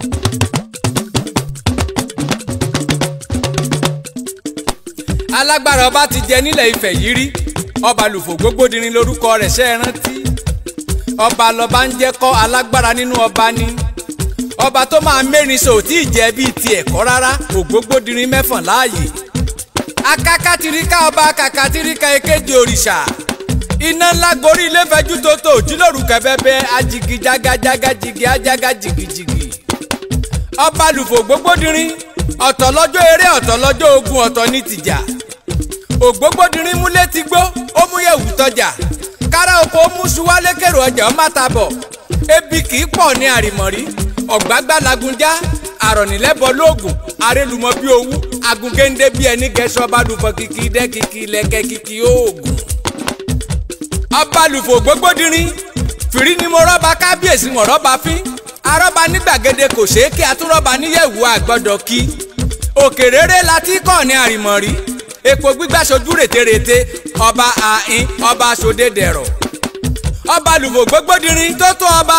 alágbára ọba ti jẹ nílẹ̀ Ifẹ̀ yìí rí ọba lùfò gbogbodirin lórúkọ rẹ̀ ṣe é rántí ọba lọba ń jẹ́ kọ́ alágbára nínú ọba ni ọba tó máa mẹ́rin sọ tí ì jẹ́ bíi tiẹ̀ kọ́ rárá ògbógbódirin mẹ́fọ̀n láàyè akákàtìríkà ọba kàkàtìríkà èkejì òrìṣà iná ńlá gorí ilé fẹjú tó tó òjìlóru kẹfẹbẹ ajigi jagajaga jigi ajaga jigijigi ọba lùfò gbogbodirin ọ̀tọ̀ lọ́jọ́ eré ọ̀tọ̀ lọ́jọ́ ogun ọ̀tọ̀ ní tìjà ògbógbódirin múlé ti gbó ó mú yẹ̀wù tọjà kára oko ó mú suwálé kèrò ọjà ó má ta bọ̀ ebi kì í pọ̀ ní àrìmọ̀rí ọ̀gbágbá lagunjá àrọ̀nìlẹ́bọ lóògùn arélùmọ́ bí owú agungéńdé bí ẹni gẹ̀ẹ́sọ́ ọba lùfọ̀ kìkì dẹ́ kìkì lẹ́kẹ́ kìkì oògùn. ọba lùfọ̀ gbogbodirin fìrí ni mo rọ́ba kábíyèsí wọn rọ́ba fín arọ́ba ní gbàgede kò ṣeé kí atúrọ́ba níyẹ̀wò àgbọ́dọ̀ kí òkèrèrè la ti kọ́ ní àrìmọ̀rí epo gbígbà sojú rètérètè ọba àhín ọba sódédẹ̀rọ̀ ọba lùfọ̀ gbogbodirin tó tó ọba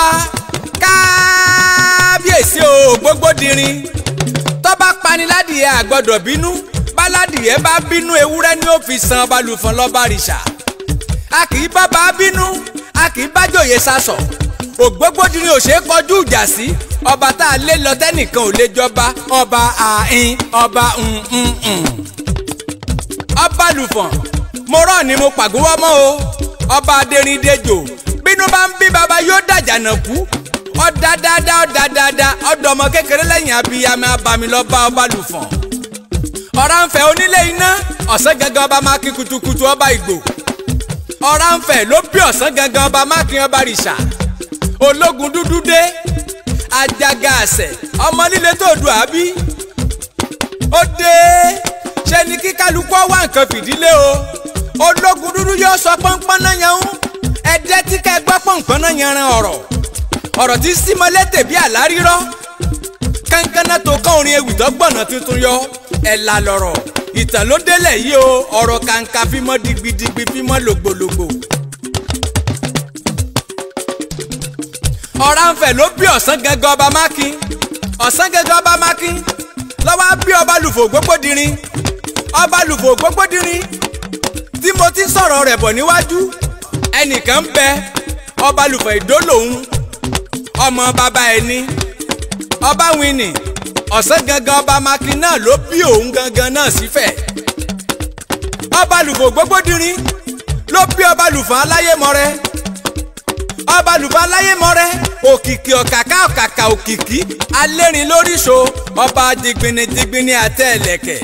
kábíyèsí o gbogbodirin tọ́ba paniládìyẹ àgbọ́dọ̀ bínú báládìyẹ bá bínú ewúrẹ́ ni ó fi san balùfọ̀n lọ́ba rìṣà a kì í bá bá bínú a kì í bá jòyè sasọ̀ ògbógbódirin ò ṣeé kọjú ìjà sí ọba tá a lé lọ tẹ́nìkan ò lè jọba ọba àhín ọba ǹǹǹ ọba lùfọ̀n mo rọ̀ ni mo pàgówọ́ mọ́ o ọba adérìndéjò bínú bá ń bí baba yóò dàjànà kú ọ̀dà dáadáa ọ̀dà dáadáa ọ̀dọ̀ ọmọ kékeré lẹ́yìn abiyamọ abami lọ́ba ọba lùfọ̀n. ọ̀rànfẹ̀ onílé iná ọ̀sán gangan ọba máa kí kutukutu ọba ìgbò. ọ̀rànfẹ̀ ló bí ọ̀sán gangan ọba máa kí ọba rìṣà. ológun dúdú dé ajaga àṣẹ ọmọ líle tó du àbí. ó dé ṣe ni kí kálukú wá nǹkan fìdílé o. ológun dúdú yóò sọ pọ́npọ́n náà yan ẹ̀ẹ́dẹ́ tí kẹ́ gbọ́ pọ́npọ́n náà yanran ọ̀rọ̀ ọ̀rọ̀ tí símọ́lẹ́tẹ̀ bí àlárírọ́ kánkánná tó kán orin ewì tó gbọ̀nà tuntun yọ ẹ̀là lọ̀rọ̀ ìtàn ló délẹ̀ yìí o ọ̀rọ̀ kàǹkà fímọ́ digbidigbi fímọ́ lògbòlògbò. ọ̀rànfẹ̀ ló bí ọ̀sán gẹ́gẹ́ ọba mákin ọ̀sán gẹ́gẹ́ ọba mákin lọ́wọ́ bí ọba lùfò gbogbodirin ọba lùfò gbogbodirin tí mo ti sọ̀rọ̀ rẹ̀ bọ̀ níwájú ẹnìkan ń bẹ ọba lùfò ìdó lòun ọmọ bàbá ẹni ọba wini ọ̀sán gangan ọba makin náà ló bí òun gangan náà sífẹ̀ ọba lùfò gbogbodirin ló bí ọba lùfò aláyémọrẹ ọba lùfò aláyémọrẹ òkìkí ọ̀kàkà ọ̀kàkà òkìkí alẹ́rìn lóríṣo ọba dìgbìnì dìgbìnì àtẹ ẹ̀lẹ̀kẹ̀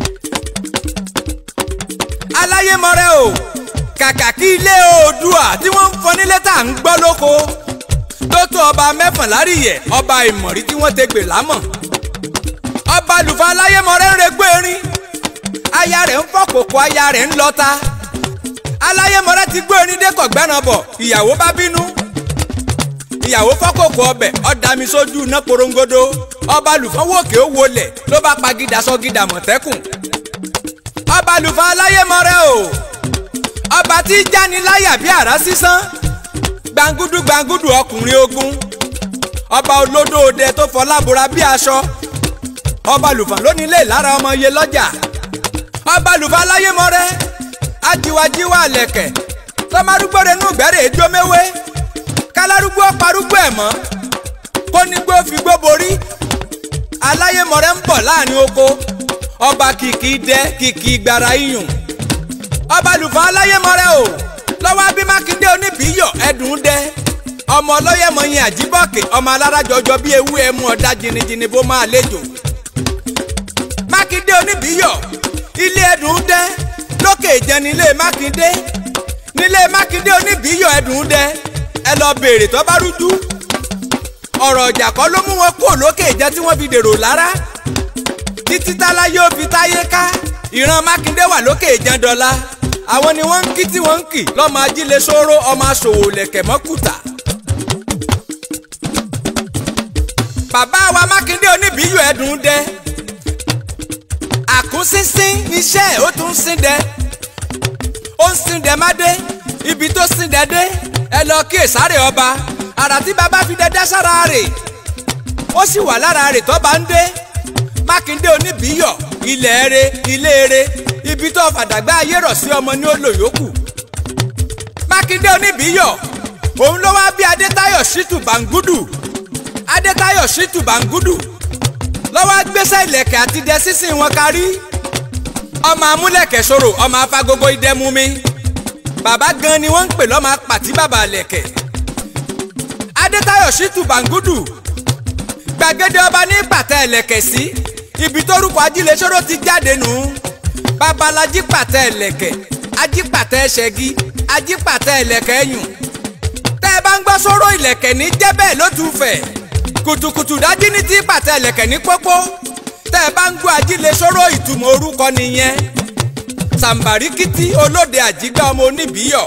aláyémọrẹ o kàkà kí ilé oòdùà tí wọ́n ń fọ nílé tá à ń gbọ́ lóko tó tó ọba mẹ́fànlá rí yẹ ọba ìmọ̀rí tí wọ́n ti gbè lámọ̀. ọba lùfà aláyémọ̀rẹ́ ń regbó erin aya rẹ̀ ń fọ́ kòkó aya rẹ̀ ń lọ́ta. aláyémọ̀rẹ́ ti gbó erin dé kọ̀gbẹ́ràn bọ̀ ìyàwó bá bínú. ìyàwó fọ́ kòkó ọbẹ̀ ọ̀dàmí sójú iná porongodo ọba lùfà wòkè ó wọlẹ̀ ló bá pagídà sọ́gídà mọ̀tẹ́kùn. ọba lùfà aláyémọ̀rẹ́ o ọba tí jáni láyà bí àrá sísán gbangudu gbangudu ọkùnrin ogun ọba olódó òde tó fọlábora bí aṣọ ọba lùfà lónìí lè lára ọmọ iye lọ́jà ọba lùfà láyémọrẹ ajiwajiwa àlẹ̀kẹ̀ tọmọdúgbò renú gbẹ́rẹ́ ejò méwé kálárúgbó parúgbó ẹ̀ mọ́ kónígbó figbó borí aláyémọrẹ ń bọ̀ láàrin oko ọba kìkì dẹ kìkì gbàrà iyùn ọba lùfà aláyémọrẹ o lọ́wọ́ bí mákindé oníbíyọ̀ ẹ̀dùn dẹ ọmọ ọlọ́yẹ̀mọyìn àjíbọ̀kẹ̀ ọmọ alárajọjọ bíi ewu ẹmu ọ̀dà jìnnìjìnnì bó máa lejò mákindé oníbíyọ̀ ilé ẹ̀dùn dẹ lókè ìjẹun nílé mákindé nílé mákindé oníbíyọ̀ ẹ̀dùn dẹ ẹ lọ béèrè tó bá rújú ọ̀rọ̀ ọjà kọ́ ló mú wọn kúrò lókè ìjẹun tí wọ́n fi dèrò lára títí tálá yóò fi táyé ká ìran mákindé wà lókè ìjẹun dọ́là àwọn ni wọ́n ń kí tí wọ́n ń kì lọ́mọ ajílẹ̀ sóró ọmọ aṣòwò lẹ̀kẹ̀ mọ́kùtà. bàbá wa mákindé oníbíyù ẹ̀dùn dẹ àkúnsínsín níṣẹ́ ó tún sín dẹ ó ń sín dẹ má dé ibi tó sín dẹ dé ẹ lọ kí èsàrè ọba àrà tí bàbá fi dẹ dá sára rè ó sì wà lára rẹ̀ tó bá ń dé mákindé oníbíyọ̀ ilẹ̀ ere ilé ere ibi tó fàdàgbà ayé rọ̀ sí ọmọ ní ó lò yòókù mákindé oníbíyọ̀ òun ló wá bí adétáyọ̀ ṣítù bàǹgùdù adétáyọ̀ ṣítù bàǹgùdù lọ́wọ́ gbéṣẹ́ ìlẹ̀kẹ̀ àti dẹ sísìn wọn kárí ọmọ amúlẹ̀kẹ̀ ṣòro ọmọ afagogo idẹmumi bàbá gan ni wọ́n ń pè lọ́mọ apàtí bàbá lẹ̀kẹ̀ adétáyọ̀ ṣítù bàǹgùdù gbàgede ọba ní pàtẹ ẹlẹ́kẹ̀ sí ibi tórúkọ ajílẹ̀ṣòro ti jáde nù babalají pàtẹ ẹlẹ́kẹ̀ ajípàtẹ ṣẹ́gi ajípàtẹ ẹlẹ́kẹ̀ ẹ̀yùn tẹ́ ẹ bá ń gbọ́ sóró ìlẹ̀kẹ̀ ní jẹ́bẹ̀ ló tún fẹ̀ kùtùkùtù dájí ní tí pàtẹ ẹlẹ́kẹ̀ ní pópó tẹ́ ẹ bá ń gbọ́ ajílẹ̀ṣòro ìtumọ̀ orúkọ nìyẹn sàǹbàríkìtì olóde àjígbá ọmọ oníbíyọ̀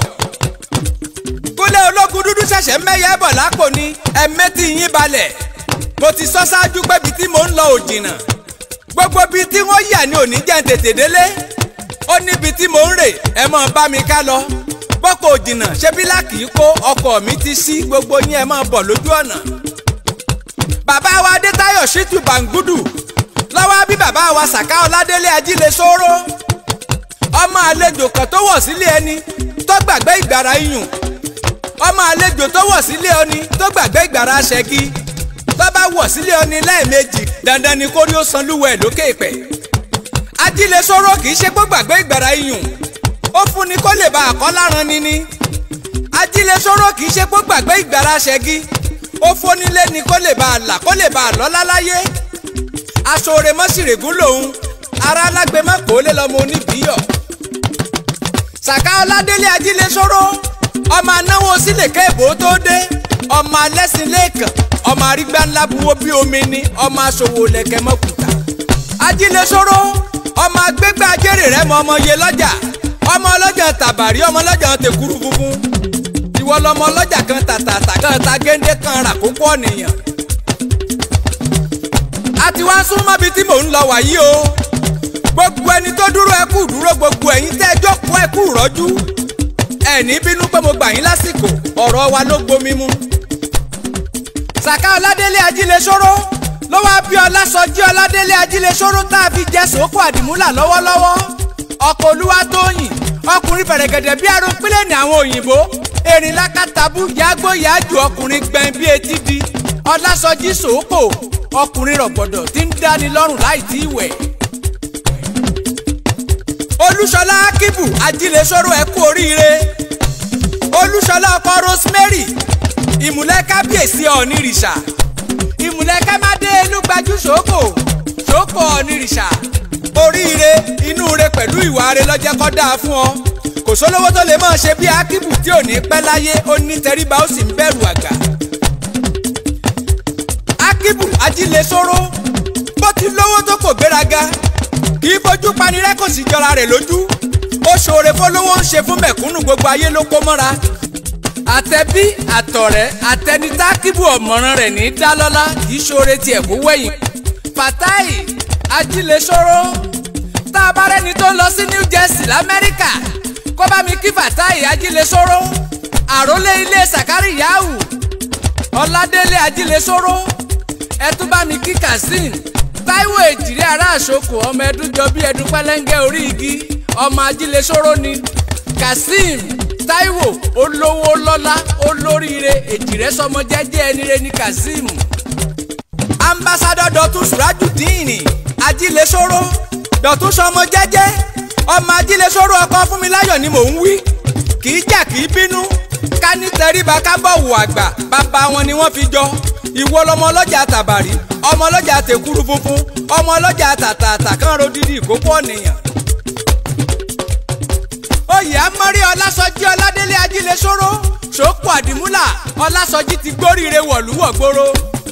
kúlẹ̀ ológun dúdú ṣẹ̀ṣẹ̀ mẹ́yẹ bọ̀ lápò ní ẹ̀mẹ́tì yín balẹ̀ mo ti sọ ṣáájú pé ibi tí mò ń lọ ò jìnnà gbogbo ibi tí wọ́n yà ní òní jẹ́ ń tètè délé ó níbi tí mò ń rè ẹ mọ̀ bá mi ká lọ bọ́kọ̀ ò jìnnà ṣé bílà kì í kó ọkọ̀ mi ti sí gbogbo yín ẹ mọ̀ bọ̀ lójú ọ̀nà. bàbá wa adétáyọ̀ ṣítù bàǹgùdù lọ́wọ́ bí bàbá wa sàká ọládélé ajílẹ̀ sóró ọmọ àlejò kan tó wọ̀ sílé ẹni tó gbàgbé ìgbàrá iyùn ọmọ àlejò tó wọ̀ sílé ẹni tó gbàgbé ìgbàrá ṣẹ́gi tó bá wọ̀ sílé ọni lẹ́ẹ̀mejì dandan ni kórí ó san lúwẹ̀ lókè pẹ̀. ajílẹ̀ sọ̀rọ̀ kì í ṣe pé gbàgbé ìgbàrá iyùn ó fún ni kó lè ba àkọ́láran ni ni. ajílẹ̀ sọ̀rọ̀ kì í ṣe pé gbàgbé ìgbàrá ṣẹ́gi ó fónílé ni kó lè ba àlà kó lè ba àlọ́lá láyé. aṣọre mọ́sìrègún lòun ara alágbe má kó lé lọ́mọ oníbíyọ̀. sàká ọládélé ajílẹ̀ sọ̀rọ̀ ọmọ anáwó sílẹ̀ kéèbó tó dé ọmọ alẹ́sìn lẹ́ẹ̀kan ọmọ arígbá ńlá buwó bí omi ni ọmọ aṣòwò lẹ̀kẹ̀ mọ́kùtà. ajílẹ̀ sọ̀rọ̀ ọmọ agbégbá ajẹ́rè rẹ̀ mọ ọmọ yẹ lọ́jà ọmọ ọlọ́jà tàbàrí ọmọ ọlọ́jà tẹ̀kúrú funfun ìwọ lọmọ ọlọ́jà kan tàtàtà kan ta géńdé kan rà kókó ọ̀nìyàn. a ti wá súnmọ́ bíi tí mò ń lọ wàyí o gbogbo ẹni tó dúró ẹkú dúró gbogbo ẹ̀yin tẹ́ ẹjọ́ kó ẹkú rọ́jú ẹ̀ní bínú pé mo gbà yín lásìkò ọ̀rọ̀ wa ló gbomi mu sàká ọládélé ajílẹ̀ sọ̀rọ̀ ló wáá bí ọlásọjí ọládélé ajílẹ̀ sọ̀rọ̀ tá a fi jẹ́ sòókò àdìmúlà lọ́wọ́lọ́wọ́ ọkọ̀ olúwa tóyìn ọkùnrin fẹ̀rẹ̀gẹ̀dẹ̀ bí aró pílẹ̀ ní àwọn òyìnbó erin lákàtàbù yàgbó yàjù ọkùnrin gbẹ̀n bí etí di ọlásọjí sòókò ọkùnrin rọ̀gbọ̀dọ̀ tí ń dáni lọ́rùn láì tí ì wẹ̀. olúṣọlá akíbù ajílẹ̀ sọ̀rọ̀ ẹ kú oríire olúṣọlá ọkọ rosemary ìmùlẹ̀ kábíyèsí ọ̀nìrìṣà ìmùlẹ̀ kámádé lùgbàjú ṣòkò ṣòkò ọ̀nìrìṣà oríire inú re pẹ̀lú ìwà re lọ́jẹ́ kọ́ dáa fún ọ kò sólówó tó lè máa ṣe bí akíbù tí ò ní pẹ́ láyé ó ní tẹríba ó sì ń bẹ̀rù àgbà akíbù ajílẹ̀ sóró bó ti lówó tó kò gbéraga kì í fojú panirẹ́ kò sì jọra rẹ̀ lójú ó ṣoore fọlọ́wọ́ ń ṣe fún mẹ̀kúnnù gbogbo ayé ló kó mọ́ra àtẹ̀bí àtọ̀rẹ́ àtẹnitá kíbu ọ̀mọ̀ràn rẹ̀ ní dálọ́lá kì í ṣoore tiẹ̀ kó wẹ̀yìn. Fatai ajílẹ̀ṣọ́rọ́ tá a bá rẹ́ni tó ń lọ sí New Jersey lamẹ́ríkà kó bá mi kí Fatai ajílẹ̀ṣọ́rọ́ àrólé ilé Sàkárì Yahoo Ọládélé ajílẹ̀ṣọ́rọ́ ẹ tún bá mi kí Kazeem Táíwò èjìrí ará àṣokò ọmọ ẹdúnjọ bí ẹdún pẹlẹngẹ orí igi ọmọ ajílẹ̀ṣọ́rọ́ ni Kazeem Táíwò olówó lọ́lá olóríire èjìrẹ́ sọmọ jẹ́jẹ́ ẹnire ní Kazeem. ambassadọ Dọ̀tun Surajudeen ajílẹ̀ṣọ́rọ́ Dọ̀tun sọmọ jẹ́jẹ́ ọmọ ajílẹ̀ṣọ́rọ́ ọkọ Fúnmiláyọ̀ ni mò ń wí kì í jà kì í bínú ká ní tẹríba ká bọ̀wọ̀ àgbà bàbá wọn ni wọ́n fi jọ ìwọ lọmọ ọlọ́jà tàbàrí ọmọ ọlọ́jà tèkúrú funfun ọmọ ọlọ́jà tàtàtà kan rodidi ìkókó ọ̀nìyàn oyè amọ́rí ọlásọjí ọládélé ajílẹ̀ sóró ṣòkò àdìmúlà ọlásọjí ti gbóríire wọ̀lúwọ̀gbóró.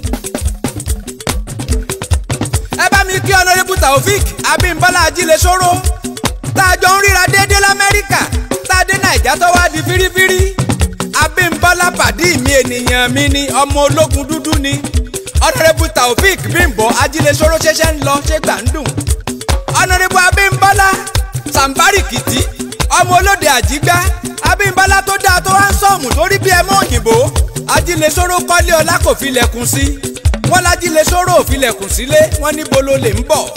ẹ bá mi kí ọ̀nàrẹ́bù taofik abímbọ́lá ajílẹ̀ sóró tá a jọ ń ríra déédéé lamẹ́ríkà tá a dé nàìjà tó wá di fírífírí abímbọ́lá pàdí mi ènìyàn mi ni ọmọ ológun dúdú ni ọ̀nàrẹ́bù taofik bímbọ́ ajílẹ̀ sóró ṣẹ̀ṣẹ̀ ń lọ ṣé gbà ń dùn ọ̀nàrẹ́bù abímbọ́lá sàǹbárìkìtì ọmọ olóde àjígbá abímbọ́lá tó dáa tó wá ń sọ̀mù torí bí ẹmọ òyìnbó ajílẹ̀sọ́rọ́ kọ́lé ọlá kò fi lẹ̀kùn sí wọ́n lájílẹ̀ sọ̀rọ̀ òfilẹ̀kùn sílé wọ́n níbo ló lè ń bọ̀.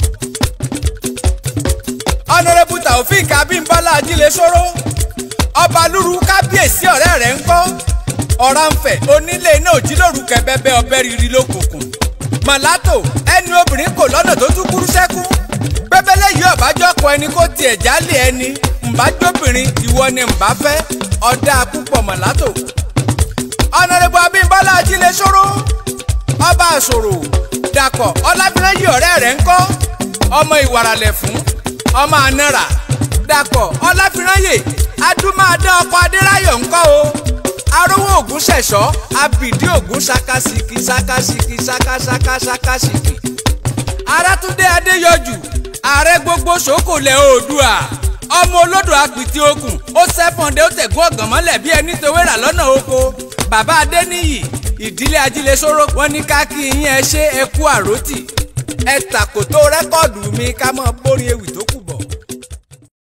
ọ̀nàrẹ́bù taofik abímbọ́lá ajílẹ̀ sọ̀rọ̀ ọba lúru kábíyèsí ọ̀rẹ́ rẹ̀ ń kọ́ ọ̀rànfẹ̀ onílé iná òjìlóru kẹbẹbẹ ọbẹ̀ rírì lókùnkùn mọ̀látò ẹni obìnrin kò lọ́nà tó tún kúrú sẹ́kù pẹ́pẹ́lẹ́ yìí ọ̀bájọ́ kọ ẹni kó tiẹ̀ jálè ẹni ǹbájóbìnrin ìwọ ni ǹbá fẹ́ ọ̀dà púpọ̀ mọ̀látò ọ̀nàrẹ́bù abímbọ́lá ajílẹ̀ sọ̀rọ̀ ọba àṣòro dàpọ̀ ọlábìrẹ́yì ọ̀rẹ́ rẹ̀ ń kọ́ ọmọ ìwàràlẹ̀ fún ọmọ ànàrà dàpọ̀ ọlábìrẹ́yì adúmáadá ọkọ̀ adéráyọ̀ ń kọ́ o arówó ògún ṣẹ̀ṣọ́ abìdí ògún ṣakasìkì ṣakasìkì ṣakaṣaka ṣakasìkì arátúndé adéyọjù ààrẹ gbogbo ṣòkòlẹ̀ oòdùà ọmọ olódò apìtì okùn ó sẹ́fọ̀ndé ó tẹ̀gún ọ̀gàn mọ́lẹ̀ bí ẹni towérà lọ́nà oko bàbá adéníyì ìdílé ajílẹ̀ṣọ́rọ́ wọn ní ká kí yín ẹ ṣe ẹ kú àròtì ẹ tàkòtò rẹ́kọ̀dù mi ká mọ́ bórí ewì